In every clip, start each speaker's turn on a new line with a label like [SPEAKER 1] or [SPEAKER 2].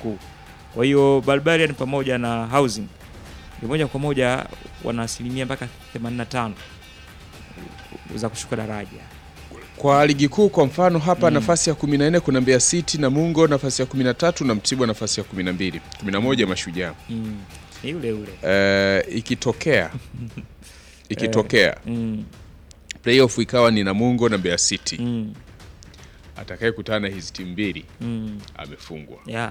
[SPEAKER 1] kuu. Kwa hiyo Barbarian pamoja na Housing ni moja kwa moja wana asilimia mpaka 85 za kushuka daraja.
[SPEAKER 2] Kwa ligi kuu kwa mfano hapa nafasi ya 14 kuna Mbeya City na Mungo nafasi ya 13 na Mtibwa nafasi ya 12. 11 Mashujaa.
[SPEAKER 1] Mm. Ni yule yule.
[SPEAKER 2] Eh, ikitokea ikitokea
[SPEAKER 1] Mm.
[SPEAKER 2] playoff ikawa ni Namungo na Mbeya City
[SPEAKER 1] Mm.
[SPEAKER 2] atakayekutana na hizi timu mbili
[SPEAKER 1] Mm.
[SPEAKER 2] amefungwa
[SPEAKER 1] Yeah.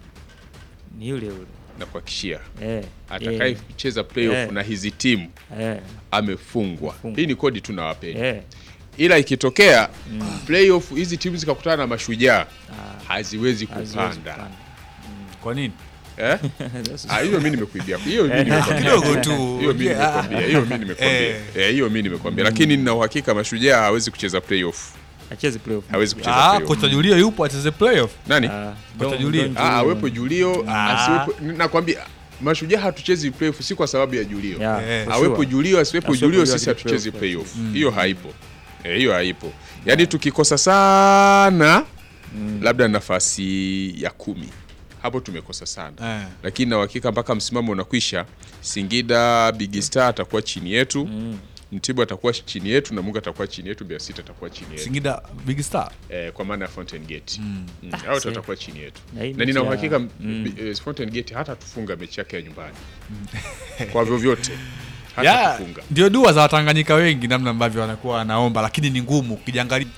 [SPEAKER 1] Ni yule yule.
[SPEAKER 2] na kuhakikishia
[SPEAKER 1] Eh.
[SPEAKER 2] atakayecheza playoff
[SPEAKER 1] Eh.
[SPEAKER 2] na hizi timu
[SPEAKER 1] Eh.
[SPEAKER 2] amefungwa.
[SPEAKER 1] Amefungwa.
[SPEAKER 2] Hii ni kodi tunawapeni.
[SPEAKER 1] Eh.
[SPEAKER 2] Ila ikitokea playoff hizi timu zikakutana na Mashujaa
[SPEAKER 1] Ah,
[SPEAKER 2] haziwezi
[SPEAKER 1] haziwezi
[SPEAKER 2] kupanda.
[SPEAKER 1] kupanda.
[SPEAKER 3] Kwa nini?
[SPEAKER 2] Eh? Ah, hiyo mimi nimekuibia. Hiyo mimi nimekwambia.
[SPEAKER 3] Kidogo tu.
[SPEAKER 2] Hiyo mimi nimekwambia. Hiyo mimi nimekwambia.
[SPEAKER 3] Eh.
[SPEAKER 2] Eh, hiyo mimi nimekwambia. Lakini nina uhakika Mashujaa hawezi kucheza playoff.
[SPEAKER 1] Acheze playoff.
[SPEAKER 2] Hawezi kucheza
[SPEAKER 3] Ah,
[SPEAKER 2] playoff.
[SPEAKER 3] kocha Julio yupo acheze playoff.
[SPEAKER 2] Nani?
[SPEAKER 1] Ah,
[SPEAKER 3] Kocha
[SPEAKER 1] don't-
[SPEAKER 3] Julio.
[SPEAKER 1] don't
[SPEAKER 2] Ah,
[SPEAKER 1] you-
[SPEAKER 2] awepo Julio,
[SPEAKER 3] Ah.
[SPEAKER 2] asiwepo. Nakwambia Mashujaa hatuchezi playoff si kwa sababu ya Julio.
[SPEAKER 1] Yeah,
[SPEAKER 3] Eh.
[SPEAKER 1] for
[SPEAKER 2] Awepo
[SPEAKER 1] sure.
[SPEAKER 2] Julio, asiwepo
[SPEAKER 1] Asiwepo
[SPEAKER 2] Julio,
[SPEAKER 1] Julio
[SPEAKER 2] sisi
[SPEAKER 1] hadi
[SPEAKER 2] hatuchezi
[SPEAKER 1] playoff.
[SPEAKER 2] playoff. Hiyo haipo. Eh, hiyo haipo. Yaani tukikosa sana labda nafasi ya kumi hapo tumekosa sana
[SPEAKER 3] Eh.
[SPEAKER 2] lakini na uhakika mpaka msimamo unakwisha Singida Big Star atakuwa chini yetu Mtibwa atakuwa chini yetu na Mungu atakuwa chini yetu Mbeya City atakuwa chini yetu
[SPEAKER 3] Singida Big Star.
[SPEAKER 2] eh, kwa maana ya Fountain Gate mm.
[SPEAKER 1] Ah,
[SPEAKER 2] au
[SPEAKER 1] see.
[SPEAKER 2] atakuwa chini yetu
[SPEAKER 1] Na hii
[SPEAKER 2] na
[SPEAKER 1] mechi
[SPEAKER 2] nina
[SPEAKER 1] ya-
[SPEAKER 2] uhakika
[SPEAKER 1] mm.
[SPEAKER 2] eh, Fountain Gate hata tufunga mechi yake ya nyumbani kwa vyovyote hata
[SPEAKER 3] Ya,
[SPEAKER 2] tufunga
[SPEAKER 3] ndio dua za Watanganyika wengi namna ambavyo wanakuwa wanaomba, lakini ni ngumu ukijiangalia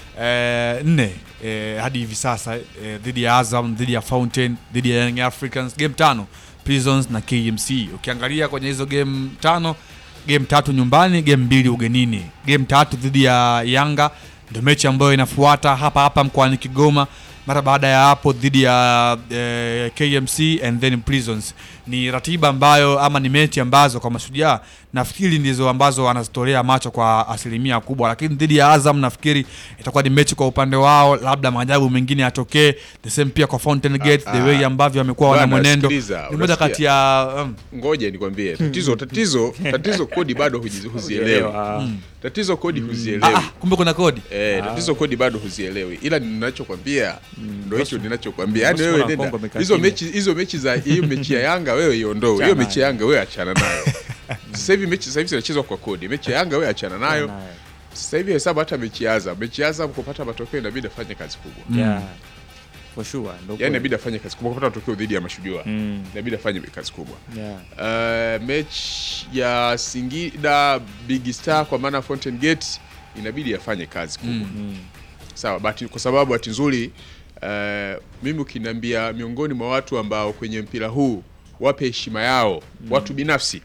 [SPEAKER 3] eh, nne eh, hadi hivi sasa eh, dhidi ya Azam, dhidi ya Fountain, dhidi ya Young Africans, game tano Prisons na KMC. Ukiangalia kwenye hizo game tano, game tatu nyumbani, game mbili ugenini. Game tatu dhidi ya Yanga ndio mechi ambayo inafuata hapa hapa mkoani Kigoma. Mara baada ya hapo dhidi ya eh, KMC and then Prisons. Ni ratiba ambayo ama ni mechi ambazo kwa Mashujaa nafikiri ndizo ambazo wanazitolea macho kwa asilimia kubwa, lakini dhidi ya Azam nafikiri itakuwa ni mechi kwa upande wao, labda maajabu mengine yatokee. The same pia kwa Fountain Gate, the
[SPEAKER 2] ah,
[SPEAKER 3] way ambavyo wamekuwa wana
[SPEAKER 2] bwana,
[SPEAKER 3] mwenendo
[SPEAKER 2] sikiliza,
[SPEAKER 3] ni moja
[SPEAKER 2] unasikia?
[SPEAKER 3] kati ya um,
[SPEAKER 2] ngoja nikwambie tatizo tatizo tatizo kodi bado huji- huzielewi
[SPEAKER 1] Uelewa.
[SPEAKER 2] tatizo kodi
[SPEAKER 3] ah,
[SPEAKER 2] huzielewi
[SPEAKER 3] ah, kumbe kuna kodi
[SPEAKER 2] Eh, tatizo kodi bado huzielewi, ila ninachokwambia ndo hicho ninachokwambia. Yani
[SPEAKER 1] Bosi
[SPEAKER 2] wewe
[SPEAKER 1] Mwana
[SPEAKER 2] nenda
[SPEAKER 1] Kongo amekaa
[SPEAKER 2] hizo
[SPEAKER 1] kimya.
[SPEAKER 2] mechi hizo mechi za hiyo mechi ya Yanga wewe iondoe, hiyo
[SPEAKER 1] Achana
[SPEAKER 2] mechi ya
[SPEAKER 1] nayo.
[SPEAKER 2] Yanga wewe achana nayo. Sasa hivi mechi sasa hivi zinachezwa kwa kodi, mechi ya Yanga wewe achana nayo.
[SPEAKER 1] Nayo.
[SPEAKER 2] Sasa hivi hesabu hata mechi ya Azam, mechi ya Azam kupata matokeo inabidi afanye kazi kubwa,
[SPEAKER 1] Yeah. For sure. Ndo
[SPEAKER 2] yani
[SPEAKER 1] kweli.
[SPEAKER 2] inabidi afanye kazi kubwa kupata matokeo dhidi ya Mashujaa,
[SPEAKER 1] Mm.
[SPEAKER 2] inabidi afanye kazi kubwa.
[SPEAKER 1] Yeah.
[SPEAKER 2] Uh, mechi ya Singida Big Star kwa maana Fountain Gate inabidi afanye kazi kubwa
[SPEAKER 1] Mm.
[SPEAKER 2] sawa bahati, kwa sababu bahati nzuri uh, mimi ukiniambia miongoni mwa watu ambao kwenye mpira huu wape heshima yao watu binafsi,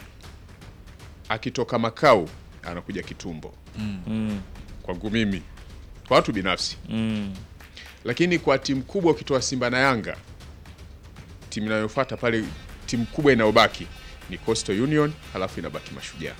[SPEAKER 2] akitoka Makau anakuja Kitumbo
[SPEAKER 1] Mm.
[SPEAKER 2] kwangu mimi, kwa watu binafsi.
[SPEAKER 1] Mm.
[SPEAKER 2] Lakini kwa timu kubwa ukitoa Simba na Yanga, timu inayofuata pale, timu kubwa inayobaki ni Coastal Union, halafu inabaki Mashujaa.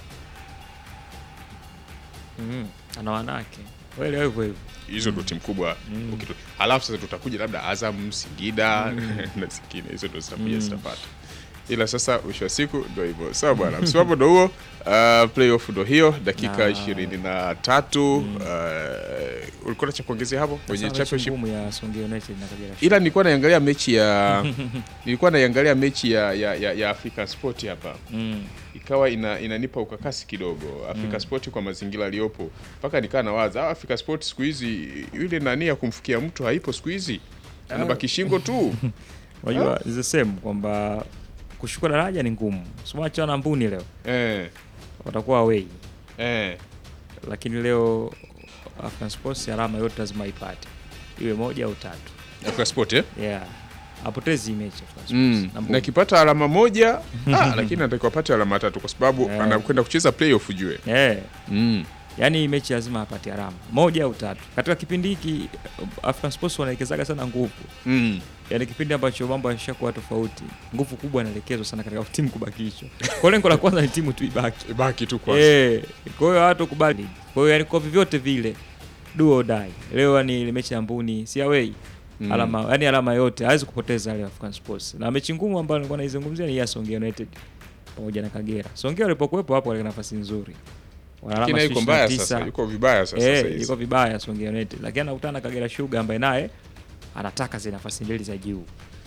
[SPEAKER 1] Mm. Ana wanawake. Wale hivyo hivyo.
[SPEAKER 2] hizo ndo timu kubwa ukitu- halafu sasa tutakuja labda Azam, Singida na zingine hizo ndo zitakuja zitapata, ila sasa mwisho wa siku ndo hivyo. Sawa bwana, msimamo ndo huo. Uh, playoff ndo hiyo, dakika
[SPEAKER 1] Na-
[SPEAKER 2] ishirini na tatu. Uh, ulikuwa na cha kuongezea hapo kwenye
[SPEAKER 1] Sasa mechi
[SPEAKER 2] championship?
[SPEAKER 1] ngumu ya Songea United na Kagera Sugar.
[SPEAKER 2] Ila nilikuwa naiangalia mechi ya nilikuwa naiangalia mechi ya, ya, ya, ya Africa Sport hapa
[SPEAKER 1] Mm.
[SPEAKER 2] ikawa ina, inanipa ukakasi kidogo Africa Sport kwa mazingira aliyopo, mpaka nikaa nawaza ah, Africa Sport siku hizi yule nani ya kumfikia mtu haipo siku hizi, anabaki shingo tu.
[SPEAKER 1] Unajua is the same kwamba kushuka daraja ni ngumu. Simacha na Mbuni leo
[SPEAKER 2] eh,
[SPEAKER 1] watakuwa away.
[SPEAKER 2] eh.
[SPEAKER 1] Lakini leo African Sports alama yote lazima ipate. Iwe moja au tatu.
[SPEAKER 2] Africa Sport eh?
[SPEAKER 1] Yeah. Apotezi hii mechi African Sports.
[SPEAKER 2] Mm.
[SPEAKER 1] Na Mbuni.
[SPEAKER 2] na akipata alama moja ah, lakini anatakiwa apate alama tatu kwa sababu
[SPEAKER 1] Eh.
[SPEAKER 2] anakwenda kucheza playoff ujue.
[SPEAKER 1] Eh.
[SPEAKER 2] Mm.
[SPEAKER 1] Yaani hii mechi lazima apate alama moja au tatu. Katika kipindi hiki African Sports wanaelekezaga sana nguvu.
[SPEAKER 2] Mm.
[SPEAKER 1] Yaani kipindi ambacho mambo yashakuwa tofauti, nguvu kubwa inaelekezwa sana katika timu kubakishwa. Kwa lengo la kwanza ni timu tu ibaki.
[SPEAKER 2] Baki tu kwanza.
[SPEAKER 1] Eh, kwa hiyo watu kubali. Kwa hiyo yani kwa vyovyote vile do or die. Leo ni ile mechi ya Mbuni, si away.
[SPEAKER 2] Mm.
[SPEAKER 1] Alama, yani alama yote hawezi kupoteza leo African Sports. Na mechi ngumu ambayo nilikuwa naizungumzia ni ya Songea United pamoja na Kagera. Songea walipokuwepo hapo walikuwa nafasi nzuri. Wana alama
[SPEAKER 2] Lakini yuko mbaya
[SPEAKER 1] 29.
[SPEAKER 2] sasa, yuko vibaya sasa
[SPEAKER 1] Eh,
[SPEAKER 2] sasa hizi.
[SPEAKER 1] yuko vibaya Songea United. Lakini anakutana na Kagera Sugar ambaye naye anataka zile nafasi mbili za juu.